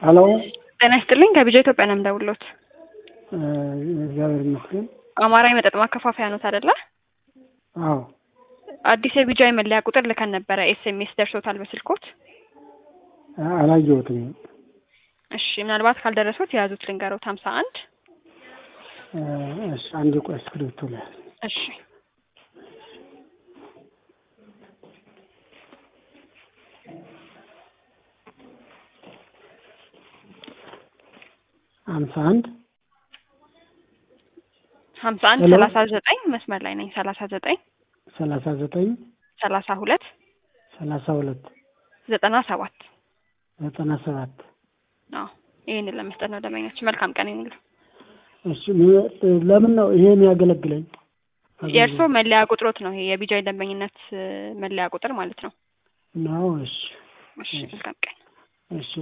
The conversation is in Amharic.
ሀሎ ጤና ይስጥልኝ ከቢጃ ኢትዮጵያ ነው የምደውልዎት። እግዚአብሔር ይመስገን። አማራ የመጠጥ ማከፋፈያ ኖት አይደለ? አዎ አዲስ የቢጃ የመለያ ቁጥር ልከን ነበረ። ኤስኤምኤስ ደርሶታል በስልኮት? አላየሁትም። እሺ ምናልባት ካልደረሱት የያዙት ልንገሮት ሀምሳ አንድ እሺ አንድ ቆይ እስክሪብቶ ላይ እሺ ሀምሳ አንድ ሀምሳ አንድ ሄሎ። ሰላሳ ዘጠኝ መስመር ላይ ነኝ። ሰላሳ ዘጠኝ ሰላሳ ዘጠኝ ሰላሳ ሁለት ሰላሳ ሁለት ዘጠና ሰባት ዘጠና ሰባት አዎ ይህንን ለመስጠት ነው ደንበኛችን። መልካም ቀን ይሁንሉ። እሺ ም- ለምን ነው ይሄ የሚያገለግለኝ? የእርስዎ መለያ ቁጥሮት ነው ይሄ የቢጃ ደንበኝነት እ፣ መለያ ቁጥር ማለት ነው። ነው። እሺ እሺ መልካም ቀን። እሺ